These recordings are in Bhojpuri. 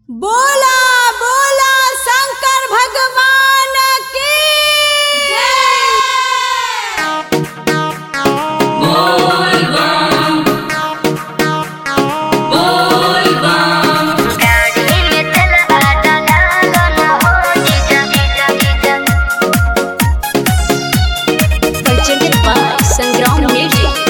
बोला बोला शंकर भगवान की गाड़ी में चला डाला गाना हो जीजा जीजा जीजा presented by Sangram Music.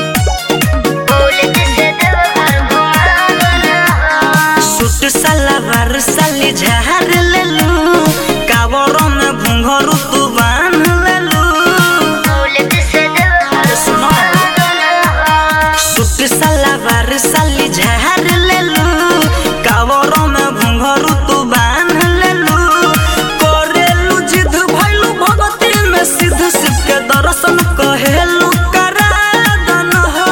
बोले से दो हर घुमाना हो सूट सलवार साली झार लेलू कावरों में घुंघरू तू बांध लेलू बोले से दो हर सुनो घुमाना हो सूट सलवार साली झार लेलू कावरों में घुंघरू तू बांध लेलू करेलू जिद भइलू भगती में सिद्ध शिव के दर्शन कहेलू करा दन हो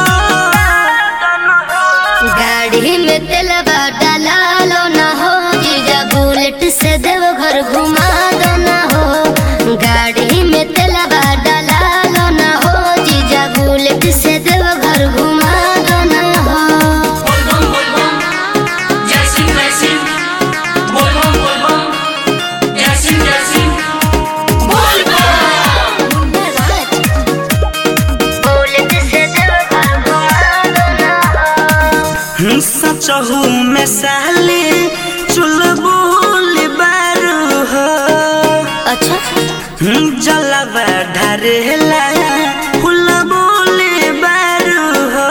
गाड़ी में तेलवा डाला लो ना हो जीजा बुलेट से देव घर घुमा दो ना हो गाड़ी में तेलवा डाला लो ना हो जीजा बुलेट से देव घर घुमा दो ना हो बुलेट से देव घर घुमा दो ना हो सचहू में साली चुलबुल बारू हो अच्छा जलवा ढरेला फुलबुल बारू हो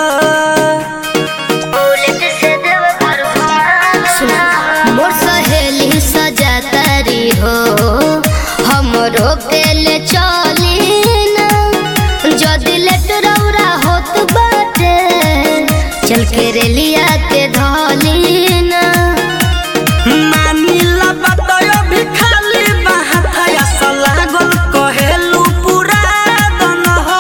बुलेट से देव घर घुमा दो ना हो मोर सहेली सजातारी हो हमरो के ले चली ना जदी लेट रौरा होत बाटे चल के रेलिया के धली ना मानी लबतयो भी खाली बहाथया सलागल कहेलू पूरा दन हो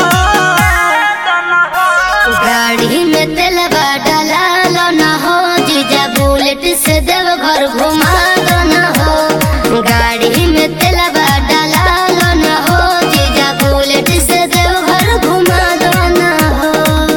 गाड़ी में तेलवा डाला लो ना हो जीजा बुलेट से देव घर घुमा दो ना हो गाड़ी में तेलवा डाला लो ना हो जीजा बुलेट से देव घर घुमा दो ना हो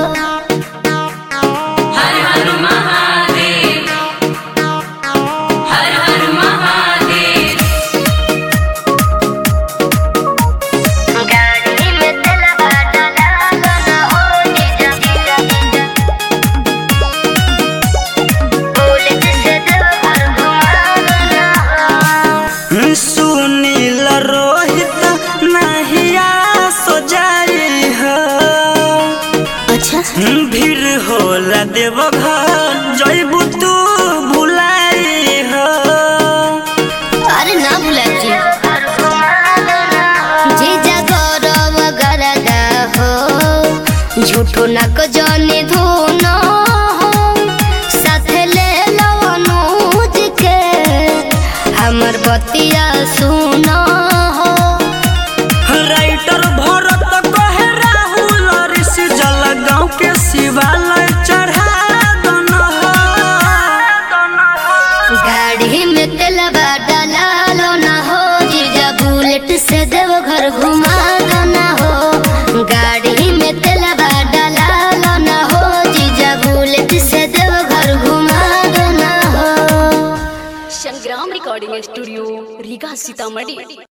गाड़ी में तेलवा डाला लो ना हो जीजा जीजा जीजा बुलेट से देव घर घुमा दो ना हो सुनील रोहित नहिया सो जाई हो अच्छा भीड़ होला देव घर जैबू तू भुलाई हो अरे ना भुला जी जीजा गौरव गरदा हो झूठो नक जाने धोना हो साथ ले लो अनुज के हमर बतिया सुना हो राइटर भरत कहे राहुल ऋषि जल गाँव के शिवालय चढ़ा दन हो गाड़ी में तेलवा डाला लो ना हो जीजा बुलेट से देव घर घुमा दो ना हो गाड़ी में तेलवा डाला लो ना हो जीजा बुलेट से देव घर घुमा दो ना हो Sangram Recording Studio, Riga Sitamarhi.